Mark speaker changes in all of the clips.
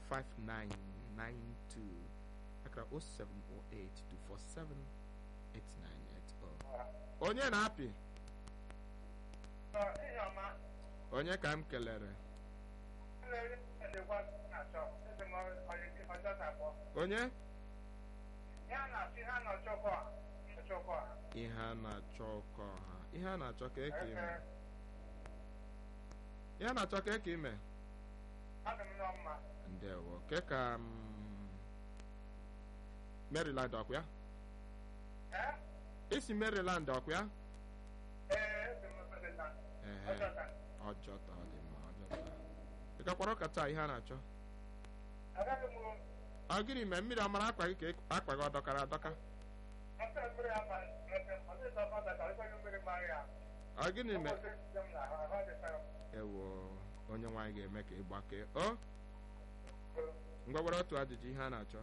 Speaker 1: akara 07082478980 onye na-apị onye ka m kelere onye ihe a na-achọ ọkọ ha ihe a na-achọ ka eke ime ihe a na-achọ ka eke ime ndewo ke ka m maryland ọkụ ya isi maryland ọkụ ya ehe ọjọta ọ dị mma ọjọta ị gakwara ụka taa ihe a na-achọ ọ gịnị mee mmiri amara akwa gị ka akwa gị ọ dọkara adọka ọ gịnị mee ewo onye nwaanyị ga-eme ka ị gbakee o ngwa gwara otu ajụjụ ihe a na-achọ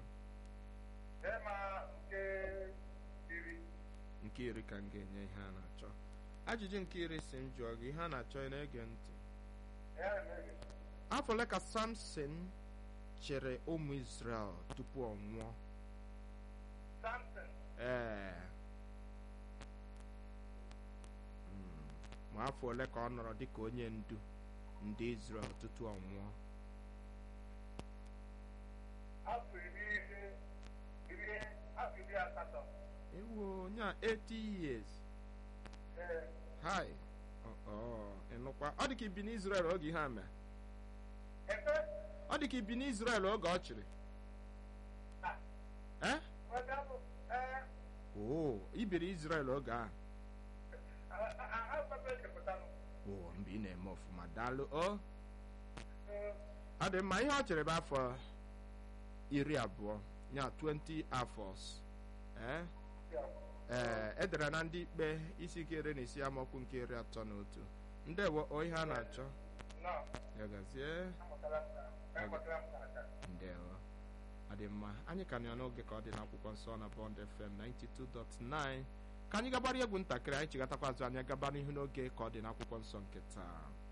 Speaker 1: nke iri ka m ga-enye ihe a na-achọ ajụjụ nke iri si m jụọ gị ihe a na-achọ ị na-ege ntị afọ ole ka samson chere ụmụ israel tupu ọ nwụọ ee ma afọ ole ka ọ nọrọ dịka onye ndu ndị israel tutu ọ nwụọ ewo onye a 80 years hi ịnụkwa ọ dị ka ibi n'israel oge ihe a mee ọ dị ka ibi n'israel oge ọ chịrị ee oo ibiri israel oge a oo mgbe ị na-eme ọfụma daalụ o ọ dị mma ihe ọ chere bụ afọ iri abụọ ya 20 afọs ee ee edere na ndị ikpe isi nke iri na isi amaokwu nke iri atọ na otu ndewo o ihe a na-achọ ya gazie ndewo ọ dị mma anyị ka nọ n'oge ka ọ dị n'akwụkwọ nsọ na bond fm 92.9 ka anyị gabara egwu ntakịrị anyị chigatakwa azụ anya gaba n'ihu n'oge ka ọ dị n'akwụkwọ nsọ nke taa